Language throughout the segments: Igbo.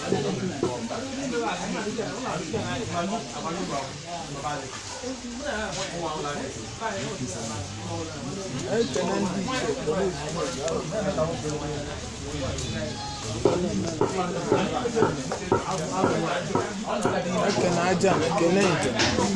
ekene ndị ichie kpọrọ ekene aja na ekene njem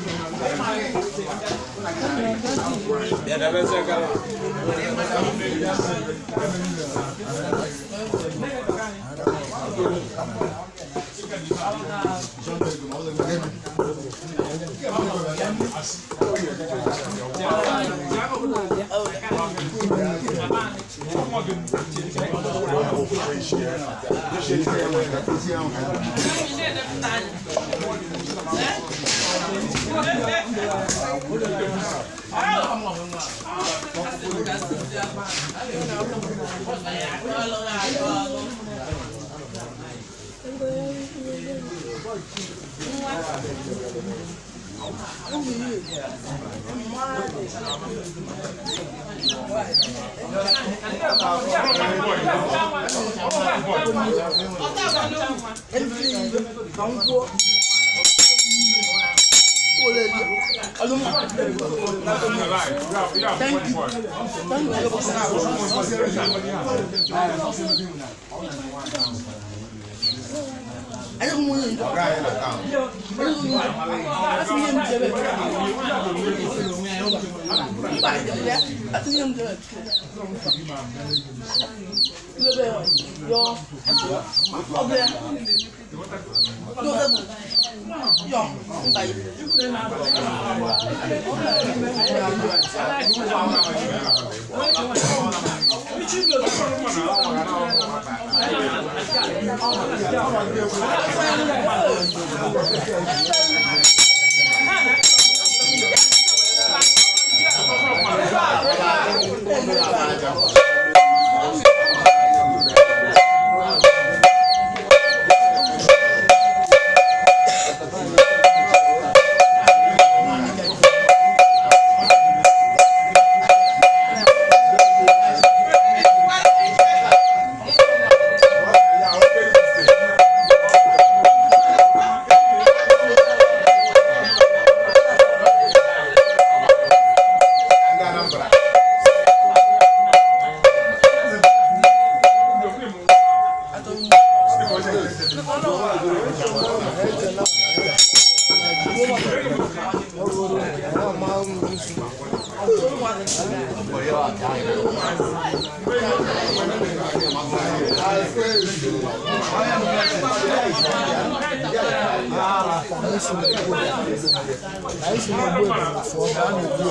anyị si na egbu ebere fụọ ka a na-egbu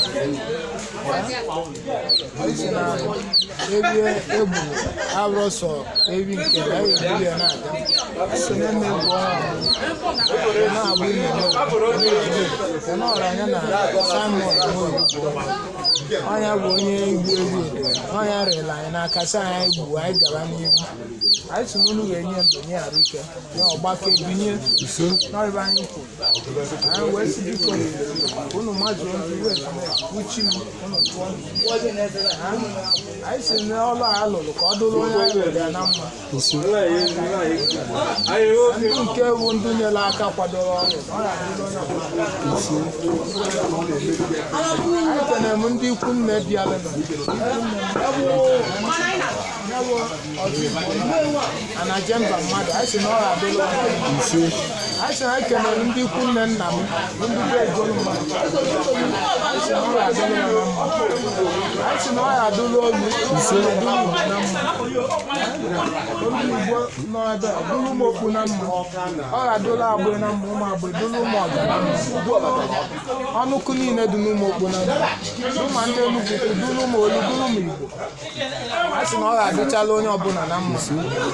anyị si na ebi egbu abụrụ sọ ebi nke na anyị egbu ya na-aga so na eme egwu ọnwa na-agba ime nke na ọra anya na simon nwoyi ọnya bụ onye igbu ebi ọnya rịla anyị n'aka si anyị egbu anyị gaba n'ihu anyị si n'unu ga-enye ndụ nye arụ ike nye ọgbake binye n'ọrịba anyị kwuru anyị wee si biko unu mmadụ ndị iwe uchi m unu tụọ m. anyị si n'ọlụ a lụrụ ka ọ dụrụ onye anyị lụrụ ya na mma ndị nke bụ ndị nyere aka kwadoro ọrụ ọ ga-adịrị onye ọbụla anyị kenere m ndị ikwu nne bịara anaje mba mmadụ anyị si na ọ ga-adịrị onye ọbụla anyị si na anyị kenere ndị ikwu nne nna m bụ ndị be egolu mmadụ anyị si na ọ ga-adịrị ya na mma anyị si na ọ ga-adịrị olu ise dịrị igbo na mma olu igbo nọ ebe a dụrụ ụmụ okpu na mma ọ ga-adụrụ agbụ na mma ụmụ agbụ dụrụ ụmụ ọga na mma ọnụkụ niile dị n'ụmụ okpu na mma ụmụ ndị Enugu dụrụ ụmụ olu dụrụ ụmụ igbo a sị na ọ ga-adịchala onye ọbụla na mma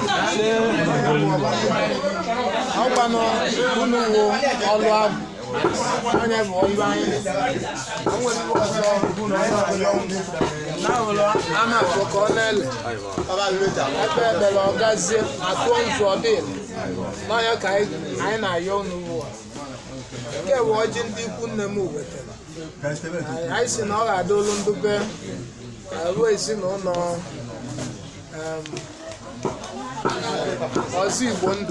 ọgbanụ unu wụ ọlụ abụ onye bụ ọlụ anyị nwere ọzọ unu onye ọbụla na-ahụrụ a na-afọ ka ọ na-ele ebe ebere ọ gazie atụọ nzu ọdịl n'ọnya ka anyị anyị na-ayọ unu ugbu a nke bụ ọjị ndị ikwu nne m wetara anyị si na ọ ga-adị olu ndube ruo ezinụlọ em, ọzọ igbo ndụ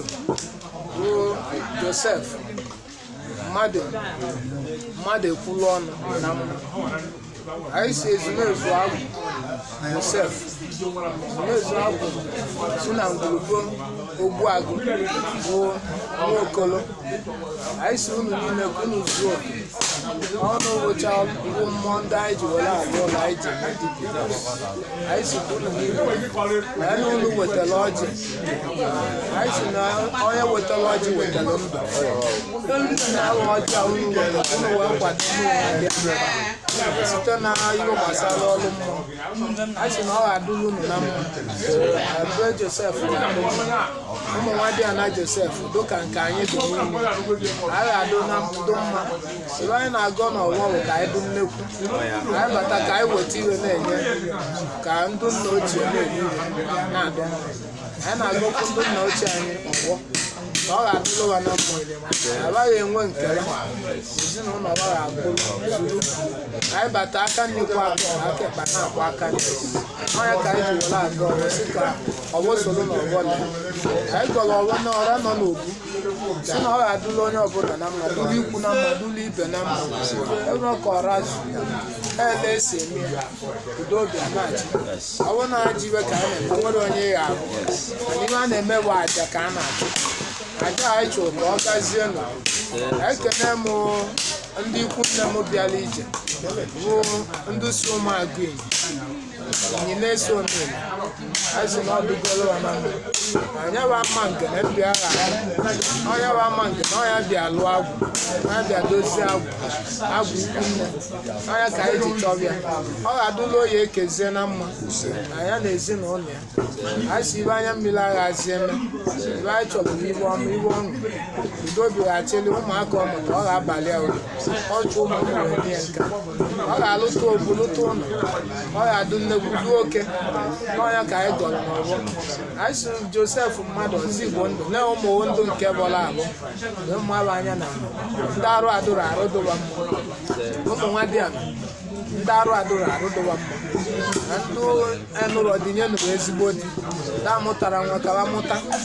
ruo josef mmadụ mmadụ ekwulu ọnụ na mma anyị si ezumezu agwụ josef ezumezu agwụ si na ngwurugbo ogbuagụ bụ nwaokolo anyị si unu niile ka unu zuo oke ọnụ ụbọchị bụ mmụọ ndị anyị ji were agụ ụlọ anyị ji eme dibịa anyị si ka unu niile na ya na unu wetara ọjị anyị si na onye wetara ọjị wetara ndụ na ahụ ọjị a unu wetara unu wee kwado unu bịa site na ihe gbasara ọrụ mmụọ a sị na ọ ga-adụrụ unu na mma ebe josef ga-adụ mma ụmụ nwa dị na josef dịka nke anyị dị n'ime a ga-adụ na ndụ mma ebe anyị na-agọ n'ọgbọ bụ ka anyị dụ nnekwu anyị bata ka anyị weta iwe na-enye ka ndụ nna ochie na-enye iwe na-adụ mma anyị na-agọkwu ndụ nna ochie anyị ọgbọ na ọ ga-adụrụ ha na mma agaghị enwe nkere ezinụlọ ọ ga-akwụrụ zuru anyị bata aka nnekwu akụ aka ekpa na-akpụ aka nne ọnya ka anyị ji were aga ọrụ si ka ọgbọ soro n'ọgbọ na anyị gọrọ ọgbọ na ọra nọ n'obu si na ọ ga-adụrụ onye ọbụla na mma dụrụ ikwu na mma dụrụ ibe na mma ebe ọ ka ọra zu ele esi eme ya udo obi anachi ọ bụrụ na ji iwe ka a na-eme nwere onye ya abụ mana ihe a na-eme bụ aja ka a na-achụ aja anyị chụrụ ka ọ gazie nụ ekene m ndị ikwu nne m bịara ije bụ ndị si ụmụagụ enyi na-eso omere azụ na ọdụgolo ha na mma anya bụ ama nke na mbịa agha ọnya bụ ama nke na ọnya bịa lụọ agwụ ọnya bịa dozie agwụ agwụ ikwu nne ọnya ka anyị ji chọbịa ọ ga-adụla oyi ekezie na mma anya na ezinụlọ ya anyị si ibe anya mmiri aghazi eme ibe anyị chọrọ ibe ọma ibe ọṅụ udo bighachili ụmụaka ọmụta ọ ga-abalị ya ụlọ ọchụ ụmụ ụmụ wee nye nka ọ ga-alụta obu lụta ụlọ ọ ga-adụ nnegwu duo oke n'ọnya ka anyị gọrọ n'ọgbọ anyị si josef mmadụ ọzọ igbo ndụ na ụmụ ndụ nke bọla abụ wee mmadụ anya na ndị arụ adụrụ arụ dụwa mma ụmụ nwa dị ala ndị arụ adụrụ arụ dụwa mma na ndị enụrụ ọdịnye nụrụ ezigbo di ndị amụtara nwa ka mụta na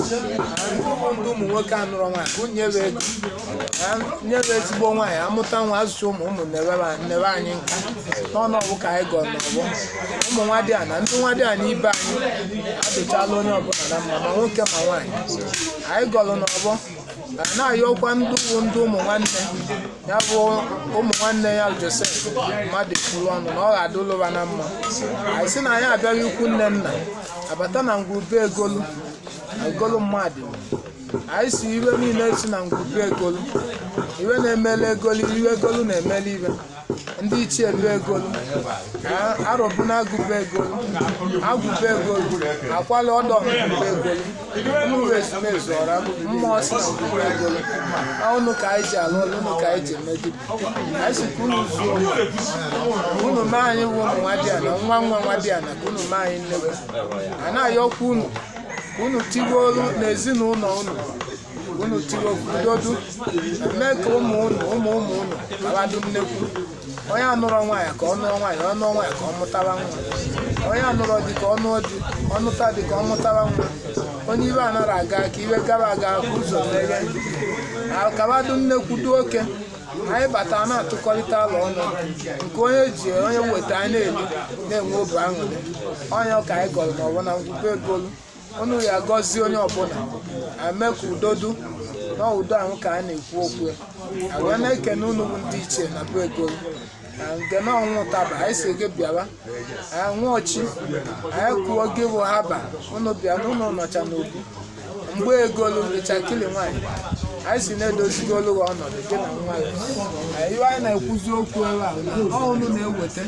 ndị ụmụ nwoke anụrụ nwaanyị ka nyebe ego nyebe ezigbo nwaanyị amụta nwa azụcha ụmụ ụmụ nebe anyị nka n'ọnụ ọgwụ ka anyị gọrọ n'ọgbọ ụmụ nwa dị ana ndị nwa dị ana ibe anyị adụchala onye ọbụla na mma ma nwoke ma nwaanyị anyị gọrọ n'ọgbọ na-ayọkwa ndị bụ ndị ụmụ nwanne ya bụ ụmụ nwanne ya josef mmadụ kwuru ọnụ na ọ ga-adụlụba na mma anyị sị na anyị abịaghị ikwu nne nna abata na ngwurube egolu egolu mmadụ anyị si iwe niile si na ngwurube egolu iwe na-emele egolu iwe egolu na-emele iwe ndị ichie elu egolu arọbuna agụba egolu agụba egolu akwala ọdọ ngwurube egolu nnukwu ezumezu ọra mmụọ si na ngwurube egolu ọnụ ka anyị ji alụ ọlụ ụnụ ka anyị ji emegibu anyị si ka unu zuo unu mee anyị bụ ụmụ nwa dị ana nwa nwa nwa dị ana ka unu mee anyị nnekwu a na-ayọkwa unu ka unu tigbuolu n'ezinụlọ unu unu tiwe udodu mee ka ụmụ unu ụmụ ụmụ unu babadu nnekwu onye anụrọ nwaanyị ka ọ nụọ nwaanyị ọ nụọ nwaanyị ka ọ mụtara nwa onye anụrọ di ka ọ nụọ di ọ nụta di ka ọ mụtara nwa onye ibe anara aga ka iwe gara aga ka ụzọ meghe akabadu nnekwu du oke anyị bata na-atụkọrịta ụlọ ọnụ nke onye ji onye weta anyị na-eri na-enwe obi aṅụrị onye ka anyị gọrọ n'ọbụ na ngwube egolu unu ya agọzie onye ọbụla eme ka udo du na udo ahụ ka a na-ekwu okwu ya agwa na-ekene unu bụ ndị ichie na be egolu na nke na ọnwụ ụtaba anyị si gị bịawa anyị nwụọchi anyị kwuo gị bụ haba unu bịa na unu nọcha n'obu mgbe egolu ịchakili nwaanyị anyị si na-edozigolu gị ọnọdụ gị na nwa ya iwe anyị na-ekwuzi okwu ebe a ọ unu na-eweta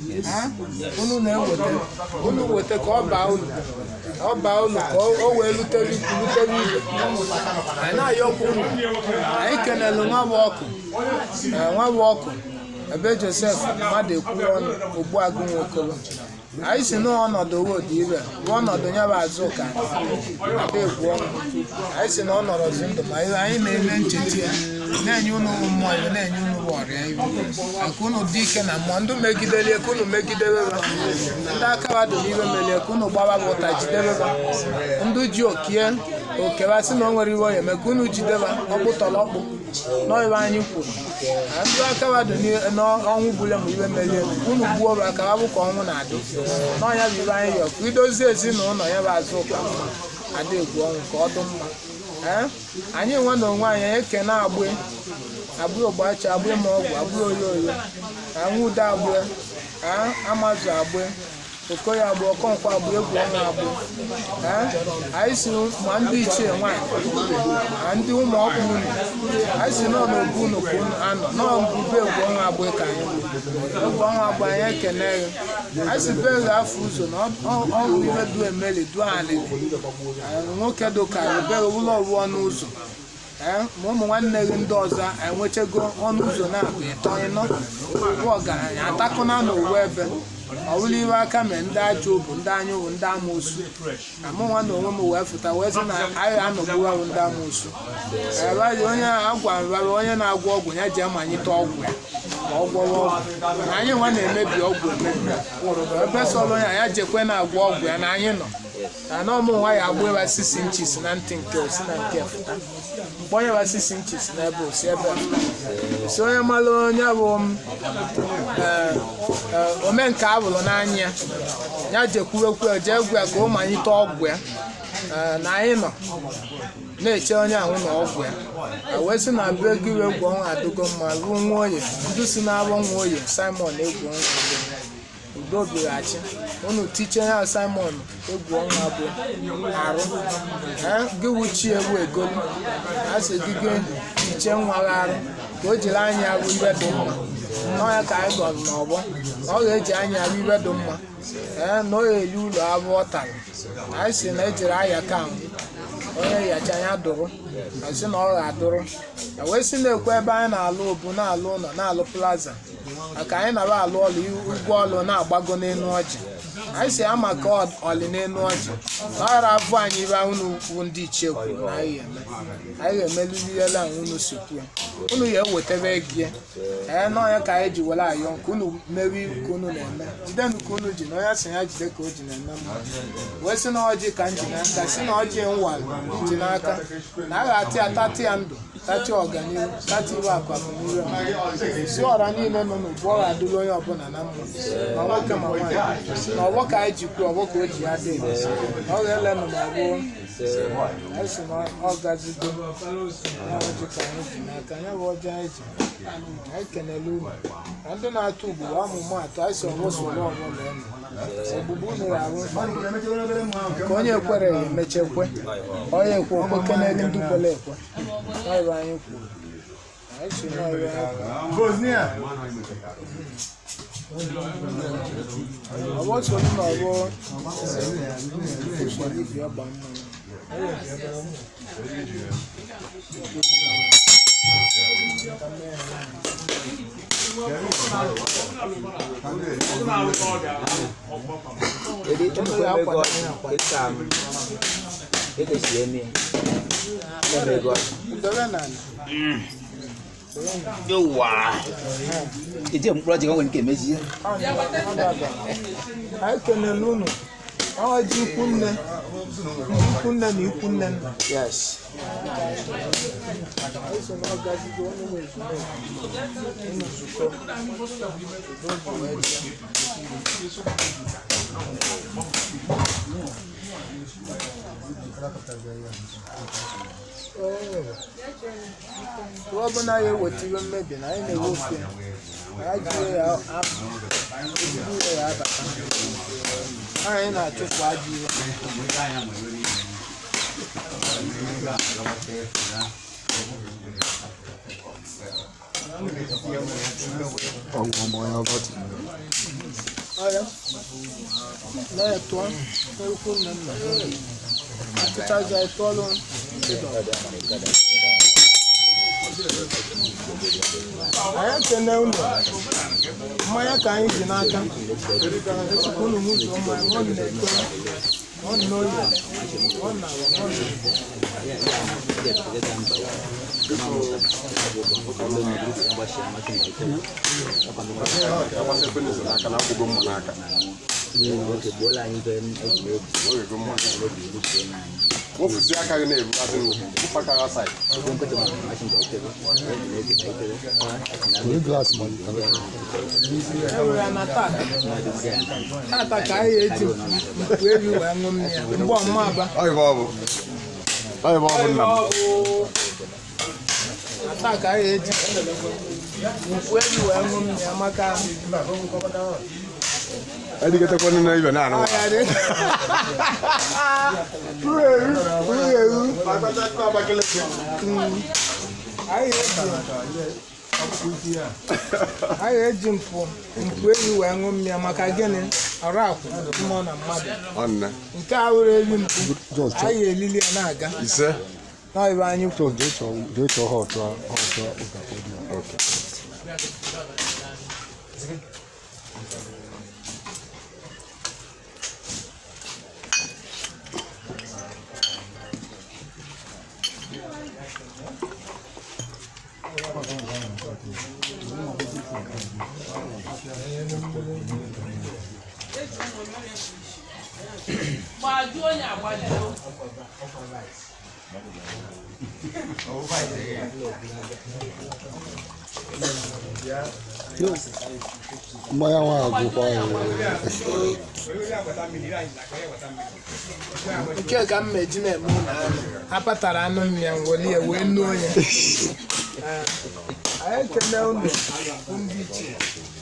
unu na-eweta unu weta ka ọ baa unu ọ baa unu ka o wee lutere ikwu lutere ibe anyị na-ayọkwa unu anyị kenelu nwa bụ ọkụ nwa bụ ọkụ ebe josef mmadụ ekwuru ọnụ ogbu agụ nwokolo anyị si n'ọnọdụ wodi ibe bụ ọnọdụ ya bụ azụ ka ada egwu ọnụ anyị si na ọ nọrọzi ndụ ma anyị na-eme ncheta ya na-enye unu mmụọ iwe na-enye unu ọrịa iwe maka unu dị ike na mmụọ ndị megidelie ka unu megidebe ha ndị aka wadụ n'iwe melie ka unu gbaba bụ ụta jidebe ha ndị ji okie okewa sị na o nwere iwe onye eme ka unu jideba ọkpụtọrọkpụ n'ọiwe anyị kwuru na ndị aka wadụ n'ọnwụ bule ma iwe melie unu gbuo bụ aka wa bụ ka ọnwụ na-adị n'ọnya bụ ibe anyị yọ ka idozie ezinụlọ ya bụ azụ ụka mma ada egwu ọnwụ ka ọ dị mma ee anyị nwe na onwe anyị ekene agbụ agbụ ogbachi agbụ ma ọgwụ agbụ oyo oyo anwụde agbụ amazụ agbụ okoye agbụ ọkọnkwa agbụ egwu ọnwa agbụ anyị si ma ndị ichie nwaanyị ma ndị ụmụ ọkpụ unu anyị si nọ n'obu unu ka unu anọ nọọ mbube egwu ọnwa agbụ ka anyị egwu ọnwa agbụ anyị ekene gị anyị si be gị afọ ụzọ na ọrụ ihe du emeli du alịlị nwoke dụkarị bere ụlọ ọrụ ọnụ ụzọ ma ụmụ nwanne gị ndị ọzọ enwechego ọnụ ụzọ na-abụ ịtọ ịnọ bụ ọgaranya atakụna n'owu ebe ọwụla iwe aka mee ndị ajọ bụ ndị anya bụ ndị amoosu na mụ nwa na onwe m wee fụta wee sị na anyị anọgbuwarụ ndị amoosu ebaghị onye agwa nrara onye na-agwọ ọgwụ ya ji amanyite ọgwụ ya ka ọ gwọrọ ọgwụ na anyị nwa na-emebi ọgwụ emebi ebe sọrọ ya ya jekwe na-agwọ ọgwụ ya na anyị nọ na na ọmụ nwa ya agbụ ebe sisi nchis na ntị nke osi na nke fụta mgbe onye wa sisi nchis na ebe osi ebe si onye malụ onye bụ omenka abụrụ n'anya ya jekwurekwu jee gwu ya ka ọ manyite ọgwụ ya na anyị nọ na-eche onye ahụ na ọgwụ ya wee sị na abụ ego iwe egwu ọnwa adịgo mma ruo nwa oye ndị si na-abụ nwa oye simon egwu ọnwa udo bighachi unu tiche ya simon egwu ọnwa bụ arụ gị wuchi egwu egolu a sị gị gị tiche nwa gị arụ ka o jiri anya arụ ibe dị mma n'ọya ka anyị gọrọ n'ọgbọ ọ ga-eji anya arụ ibe dị mma ee na ọ ga-eli ụlọ abụ ọ tara anyị si na ejiri aya ka mbụ onye yacha anya dụrụ si na ọ ga-adụrụ wee si na-ekwe ebe anyị na-alụ obu na-alụ ụlọ na-alụ plaza maka anyị nara alụ ọlụ ụgwọ ọlụ na-agbago n'elu ọjị anyị si ama ka ọlị n'elu ọjị na ọghara abụ anyị ibe unu wu ndị ichie kwuru na anyị eme anyị ga-emeliliela unu si kwuo unu ya ewetebe gị ee n'ọnya ka anyị ji were ayọ nke unu mewe ka unu na-eme jidenụ ka unu ji na onye si ya jide ka o ji na-eme mma wee si na ọjị ka m ji n'aka si na ọjị nwalụ ji n'aka na a ga-atị ya tatị ya ndụ tati ọganihu tati iwe akwamnihu si ọra niile nọ n'ugbu ọ ga-adịrị onye ọbụla na mma ma nwoke ma nwaanyị na ọgbọ ka anyị ji kwuo ọgbọ ka o ji ya dị ọ ga-elenụ ma gboo anyị si na ọ gazigo ya ọjị ka anyị ji n'aka ya bụ ọjị anyị ji anyị kenele unu na ndị na-atụ ugboro ọmụmụ atụ anyị si ọgbọ soro ọbụla enu ogbugbu unu ga-arụ ka onye kwere ya emechekwe onye ekwe okwe kenele ndị kwere ekwe n'ọrụ anyị kwuru anyị si n'ọrụ anyị ọgbọ soro n'ọgbọ usoro ibi ọgba mmiri Jadi itu mego kita itu sih ini. Mego. Dọrọ n'ala. Yawa. Itu yang pulau jangan ke meji. anyị kelele unu ọwa ji ikwu nne ndị ikwu nne na ikwu nne nna Yes. anyị so na ọgazigo onye nwe ezumezu unu zukọ udo bụ wee bịa Ọ ọbụla ya eweta iwe mmebi na anyị na-ewefe anyị jiri ya apụ ezigbo ire ya abata anyị na-achụpụ ajọ ihe ọya na-etụọ n'ekwu nne nna atụchazi anyị tụọlụ ndị dọrọ anyị ekene unu mmanya ka anyị ji n'aka esikwa unu mụzuo mmanya nọ na-ekwe nọ n'oyi nọ na nọ Wofusi aka gị na-ebugasị nri, wụpụ aka gị asaị. ewere ya na tata tata ka anyị eji mkpu ebi wee ṅụ mmiri mgbe ọmụma aba Ọ ibe ọ bụ. Ọ ibe ọ bụ nna m. na taa ka anyị eji mkpu ebi wee ṅụ mmiri maka Edigetekwa nne na ibe na-anụ. ọya dị ruru eru ruru eru anyị eji anyị eji mpụ mpụ ebi wee ṅụ mmiri maka gịnị ọrụ akwụ mmụọ na mmadụ Ọ nne. nke a were eri mpụ anyị elili ya na-aga Ise. n'ọyịba anyị kwuru Okay. Gbajuo onye agbajuo. mmanya nwa agwụkwa ya nke ka m meji na-eme ụlọ anụ ha patara anụ mmịa welie wee nuo ya Ee, anyị ekele unu ndị ichie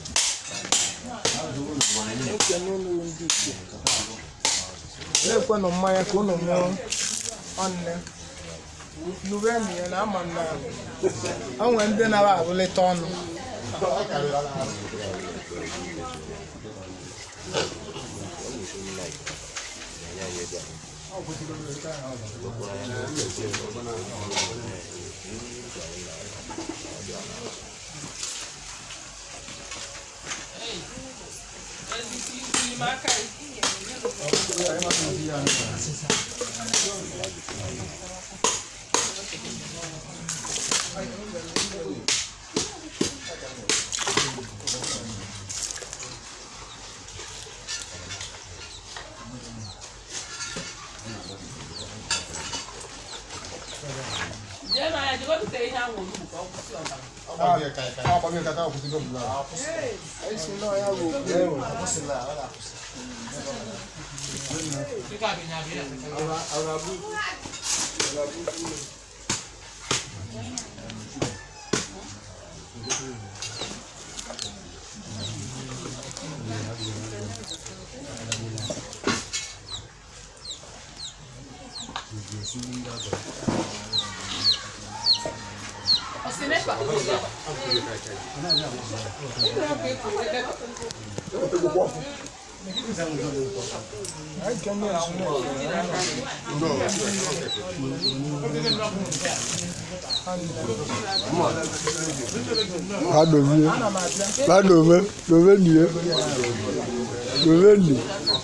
ekele unu ndị ichie na-ekwenụ mmanya ka unu mụọ ọnne nubenu ya na ama m na o nwere ndị nara abụlịta ọnụ Ezisi isi ime aka isi. Jee na ya jikọta ihe ahụ olugbu ka ọ kwụsị ọbara. esi n'ọya bụ okpu anyị kene ezinụlọ ha dozie ana m abịa ha dove dove nie dove ni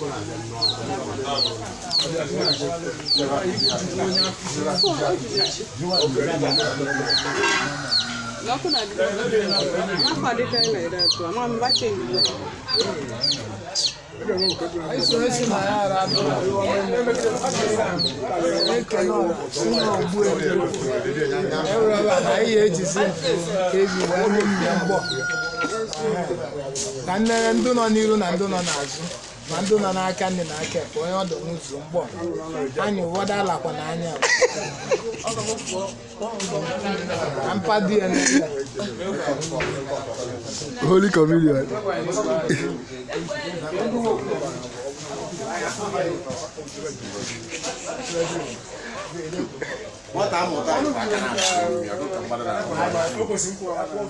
anyị so esi na ya ara atụ ekene ọra si n'ogbu elu ewureba na anyị ejizi eji wee hụ mmịa mgbọ ka nnere ndị nọ n'iru na ndị nọ n'azụ ma ndị nọ n'aka nne na aka ekpe onye ọdụ nwụzu mgbọ anyị ụfọdụ alakwa n'anya ka mpadi ya n'ele holy communion nwata amụta anyị bụ aka na-akụ ya dịka mmadụ na-akụ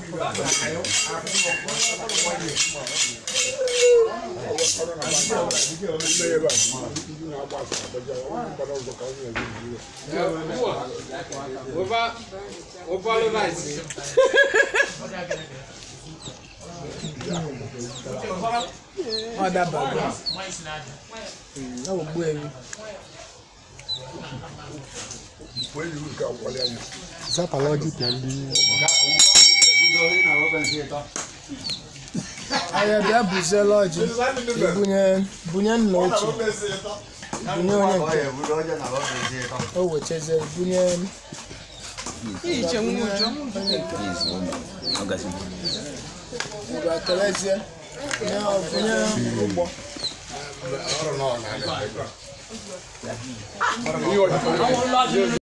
ọ dabago ọ bụ gbu ewu zapala ọjị ka ndị ahịa bịa buziela ọjị bunye bunye nna ochie bunye onye nke o wechazie bunye ngwa kelezie bunye bunye ụgbọ àwọn lọ́dún